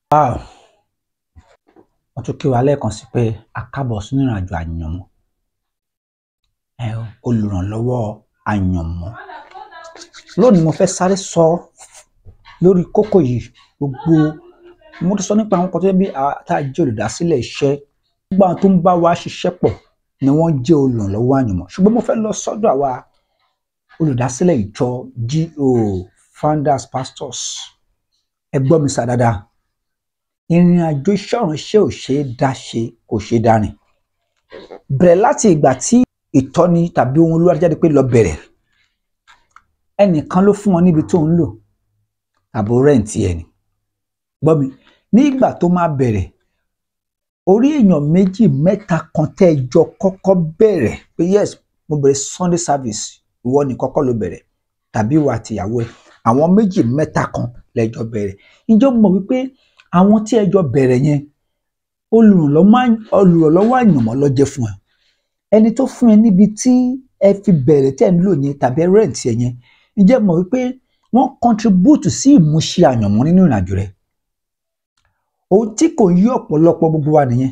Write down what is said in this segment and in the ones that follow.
Wow. wọ́n tún kí wa lẹ́ẹ̀kan sí pé a kábọ̀ sínú ìrìnàjò àyànmọ́ ẹ o, olùrànlọ́wọ́ àyànmọ́ lónìí mo fẹ́ sáré sọ lórí kókó yìí gbogbo mo ti sọ nípa àwọn kan tó yẹ bí a- tá a jẹ́ olùdásílẹ̀ iṣẹ́ gbogbo àwọn tó ń bá wa ṣiṣẹ́ pọ̀ ni wọ́n jẹ́ olùrànlọ́wọ́ àyànmọ́ ṣùgbọ́n mo fẹ́ lọ sọ́dọ̀ àwa olùdásílẹ̀ ìjọ GO founders pastors ẹ gbọ́ mi sá dáadáa ìrìn àjò iṣẹ́ ìránṣẹ́ ò ṣeé dá ṣe kò ṣeé dá rìn bẹ̀rẹ̀ láti ìgbà tí ìtọ́ni tàbí ohun olúwa jáde pé lọ bẹ̀rẹ̀ ẹnìkan ló fún wọn níbi tó ń lò tàbí rẹ́ǹtì ẹni gbọ́ mi ní ìgbà tó máa bẹ̀rẹ̀ orí èèyàn méjì mẹ́ta kan tẹ́ ẹ jọ kọ́kọ́ bẹ̀rẹ̀ pé yes mo bẹ̀rẹ̀ Sunday service ìwọ ní kọ́kọ́ ló bẹ̀rẹ̀ tàbí ìwọ àtìyàwó ẹ àwọn méjì mẹ́ta kan lẹ́jọ́ bẹ̀rẹ̀ ǹjẹ́ o mọ̀ wípé àwọn tí ẹ jọ bẹ̀rẹ̀ yẹn olùrànlọ́wọ́ olùrànlọ́wọ́ àyànmọ́ ló jẹ́ fún ẹ ẹni tó fún ẹ níbi tí ẹ fi bẹ̀rẹ̀ tẹ́ ẹ ń lò yẹn tàbí rẹ́ǹtì ẹ yẹn ǹjẹ́ o mọ̀ wípé wọ́n contribute sí ìmúṣẹ àyànmọ́ nínú ìrìnàjò rẹ ohun tí kò yí ọ̀pọ̀lọpọ̀ gbogbo wa nìyẹn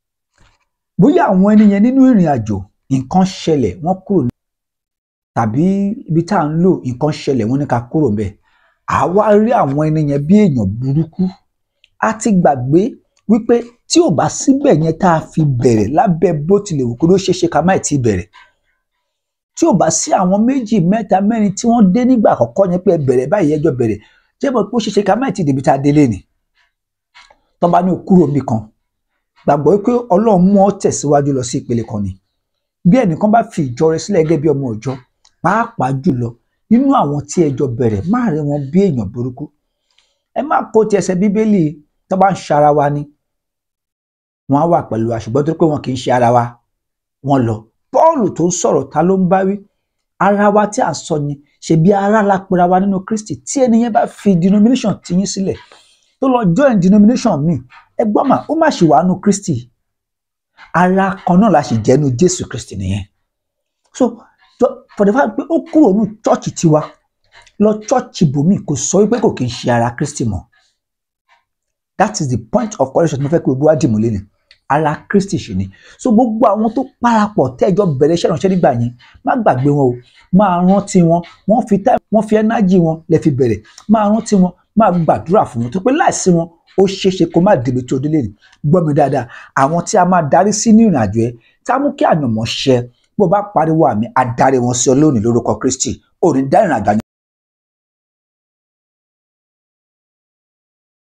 bóyá àwọn ẹni yẹn nínú ìrìn àjò nǹkan ṣẹlẹ̀ wọ́n kúrò ní tàbí ibi tá à ń lò nǹkan ṣẹlẹ̀ wọ́n ní ká kúrò ńbẹ̀ àwa rí àwọn ẹni yẹn bí èèyàn burúkú a ti gbàgbé wípé tí ò bá síbẹ̀ yẹn tá a fi bẹ̀rẹ̀ lábẹ́ bó tilẹ̀ wù kó ló ṣeé ṣe ká má tí ì bẹ̀rẹ̀ tí ò bá sí àwọn méjì mẹ́ta mẹ́rin tí wọ́n dé nígbà àkọ́kọ́ yẹn pé ẹ bẹ̀rẹ̀ báyìí ẹjọ́ bẹ̀rẹ̀ jẹ́ mọ̀ pé ó ṣeé ṣe ká má tí ì débi tá a délé ni tó bá ní òkúrò mi kan gbàgbọ́ pé ọlọ́run mú ọ tẹ̀síwájú lọ sí ìpele kan ni bí ẹnìkan bá fi ìjọ rẹ sílẹ̀ gẹ́gẹ́ bí ọmọ ọjọ́ pàápàá jùlọ nínú àwọn tí ẹjọ́ bẹ̀rẹ̀ má rí wọn bí èèyàn burúkú ẹ má kó ti ẹsẹ̀ bíbélì tó bá ń ṣara wa ni wọn á wà pẹ̀lú wa ṣùgbọ́n tó pé wọn kì í ṣe ara wa wọn lọ Pọ́ọ̀lù tó ń sọ̀rọ̀ ta ló ń bá wí ara wa tí à ń sọ ni ṣebí ara la pera wa nínú Kristi tí ẹni yẹn bá fi denomination tiyín sílẹ̀ tó lọ join denomination mi ẹ gbọ́ mà ó má ṣì wà nù Kristi ara kan náà la sì jẹ́ nu Jésù Kristi nìyẹn so to- for the fact pé ó kúrò ní chọ́ọ̀chì tiwa lọ chọ́ọ̀chì bòmí kò sọ wípé kò kí ń ṣe ara Kristi mọ́ that is the point of correction tí mo fẹ́ kí gbogbo wa dìmú lé ni ara Kristi ṣì ni so gbogbo àwọn tó parapọ̀ tẹ́jọ́ bẹ̀rẹ̀ iṣẹ́ ìránṣẹ́ nígbà yẹn má gbàgbé wọn o máa rántí wọn wọ́n fi time wọ́n fi energy wọn lè fi bẹ̀rẹ̀ máa rántí wọn máa gbàdúrà fún wọn tó pé láìsí wọn ó ṣeéṣe kó má débi tó délé ni gbọ́ mi dáadáa àwọn tí a máa darí sí ní ìrìn àjò ẹ tá a mú kí àyànmọ́ ṣẹ bó bá pariwo àmì adarí wọn sí ọ lónìí lórúkọ Kristi ò ní dá ìrìn àjò